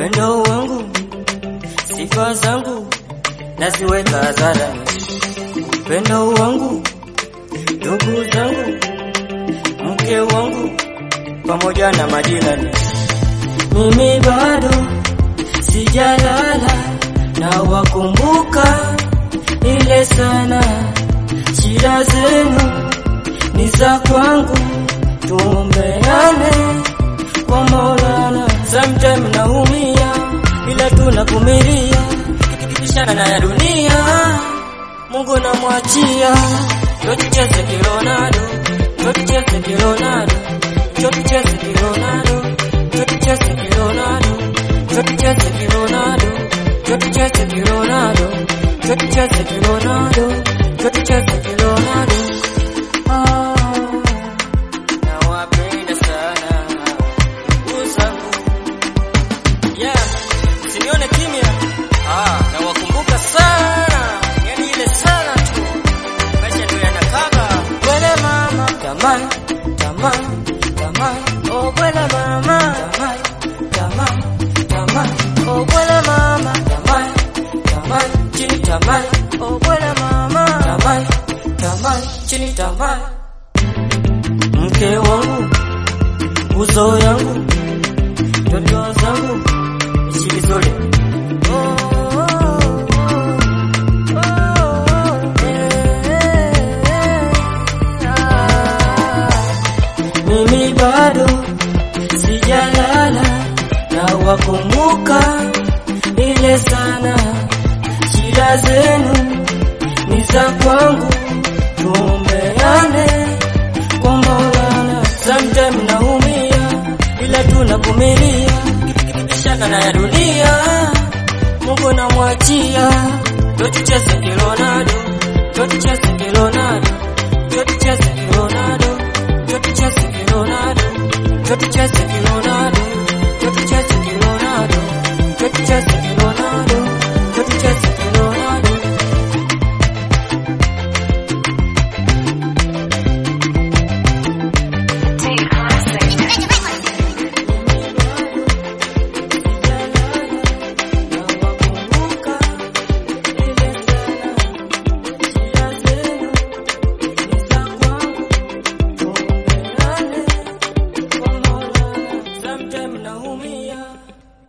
upendo wangu, sifa zangu naziweka hadharani. Upendo wangu, ndugu zangu, mke wangu, pamoja na majirani, mimi bado sijalala na wakumbuka ile sana, shida zenu ni za kwangu, tuombeane kwa Maulana. Sometime naumia, ila tunavumilia, tukipishana na ya dunia, Mungu namwachia. Ndio tucheze kironado, ndio tucheze kironado, ndio tucheze kironado, ndio tucheze kironado, ndio tucheze kironado, ndio tucheze kironado, ndio tucheze kironado, ndio tucheze kironado. Ah, nawapenda sana uzangu yeah, usinione kimya. Ah, nawakumbuka sana, yani ile sana tu, maisha ndio yanakaba. Bwele mama, tamani, tamani, tamani, oh bwele mama, tamani, tamani, tamani, oh bwele mama, tamani, tamani, chini tamani, oh bwele mama, tamani, tamani, chini tamani, mke wangu, uzo yangu, ndoto zangu, ishi vizuri. Mimi bado sijalala na wakumbuka ile sana, shida zenu ni za kwangu, tuombeane kwa Maulana. Sometime naumia, ila tunavumilia, kipishana na ya dunia, Mungu namwachia. Ndio tucheze kironado, ndio tucheze kironado, ndio tucheze kironado, ndio tucheze kironado, ndio tucheze kironado, ndio tucheze kironado, ndio tucheze kironado.